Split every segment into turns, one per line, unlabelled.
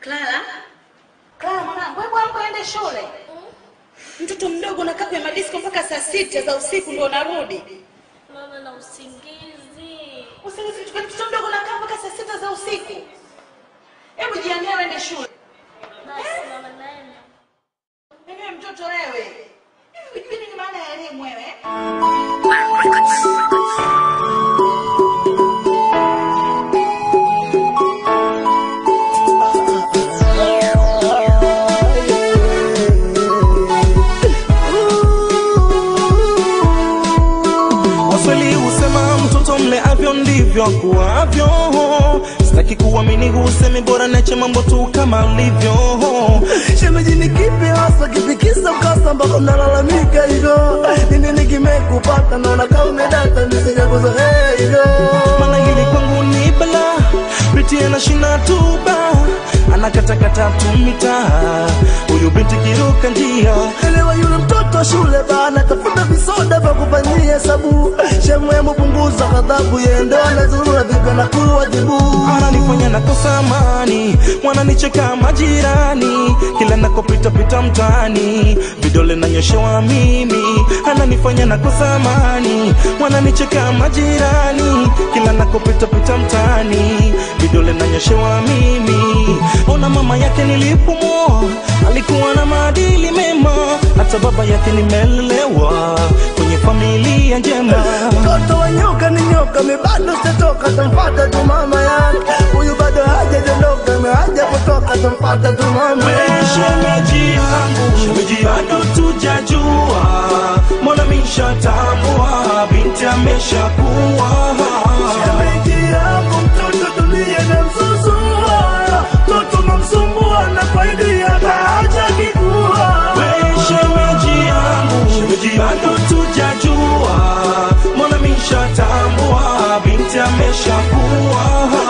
Clara, Clara mwanangu, hebu amka ende shule. Mtoto mdogo unakaa kwenye madisko mpaka saa sita za usiku ndio unarudi.
Mama na usingizi.
Usingizi chukua mtoto mdogo unakaa mpaka saa sita za usiku. Hebu jiandae uende shule.
Basi mama naenda.
Mimi mtoto wewe. Hivi hujui nini maana ya elimu wewe?
Waswahili husema mtoto mle avyo ndivyo akuavyo. Sitaki kuamini husemi, bora neche mambo tu kama alivyo.
Shemeji ni kipi hasa kifikisa mkasa mpaka unalalamika hivyo? Ni nini kimekupata? Naona kama umedata nisijakuzoea hivyo.
Maana hili kwangu ni bala, binti anashinda tuba, anakatakata tu mitaa, huyu binti kiruka njia
Elewa yule mtoto shule bana, tafuta visoda vya kufanyia hesabu. Shemu hemu punguza ghadhabu, yeye ndo anazurura vipi na kuwajibu.
ananifanya nakosa amani, wananicheka majirani, kila nakopita pita mtaani, vidole nanyoshewa mimi, ananifanya nakosa amani, wananicheka majirani, kila nakopita pita mtaani, vidole nanyoshewa mimi. Ona mama yake nilipomoa, alikuwa na maadili mema, hata baba yake nimelelewa kwenye familia njema.
Mtoto wa nyoka ni nyoka, mi bado sitatoka, tampata tu mama yake. Huyu bado hajajondoka, mi haja kutoka, tampata tu mama yake.
Shemeji yangu, shemeji bado tujajua, mbona mishatambua binti ameshakuwa.
Shemeji yangu mtoto dunia inamsusua, mtoto namsumbua na faidi yake hajakijua.
We shemeji yangu, shemeji bado tujajua, mbona mishatambua binti ameshakuwa.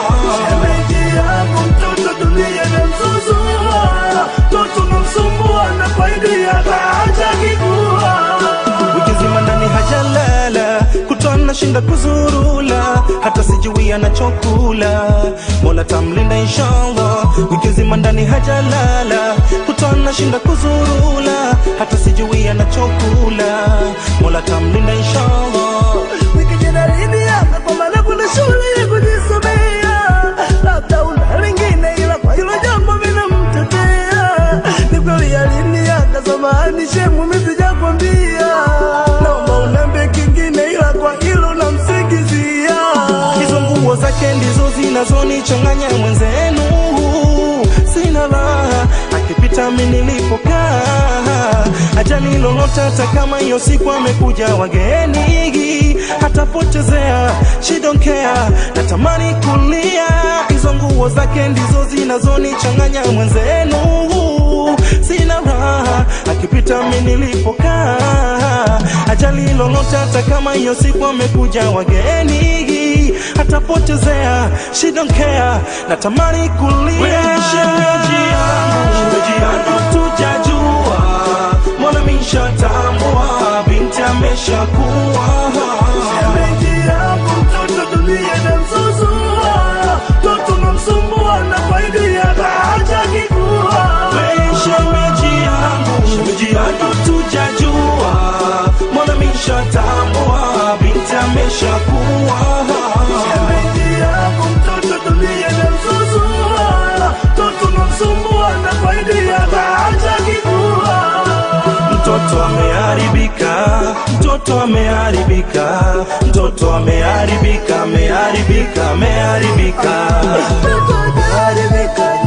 Shemeji yangu mtoto dunia inamsusua, mtoto namsumbua na faidi yake hajakijua.
wiki nzima ndani hajalala, kutwa nashinda kuzurula, hata sijui anachokula. Mola tamlinda inshallah, wiki nzima ndani hajalala, kutwa nashinda kuzurula, hata sijui anachokula. Mola tamlinda inshallah.
wiki jana lini hapa kwa maana kuna shule ya kujisomea, labda una lingine, ila kwa hilo jambo vinamtetea. Ni kweli ya lini haka, samahani shemu, mimi sijakwambia, naomba uniambie kingine, ila kwa hilo namsingizia.
hizo nguo zake ndizo zinazonichanganya mwenzenu, sina raha akipita mi nilipokaa, ajali lolote, hata kama hiyo siku amekuja wageni, hatapotezea she don't care, natamani kulia. Hizo nguo zake ndizo zinazonichanganya mwenzenu, sina raha akipita mi nilipokaa, ajali lolote, hata kama hiyo siku amekuja wageni, hatapotezea she don't care, natamani kulia. Shemeji yangu, shemeji yangu tujajua, mbona mishatambua binti ameshakuwa
Shemeji yangu mtoto dunia inamsusua, mtoto namsumbua na faidi yake hajakijua.
We shemeji yangu, shemeji yangu tujajua, mbona mishatambua binti ameshakuwa.
Shemeji yangu mtoto dunia inamsusua, mtoto namsumbua na faidi yake hajakijua.
Mtoto ameharibika, mtoto ameharibika, mtoto ameharibika, ameharibika, ameharibika.
Mtoto hajaharibika,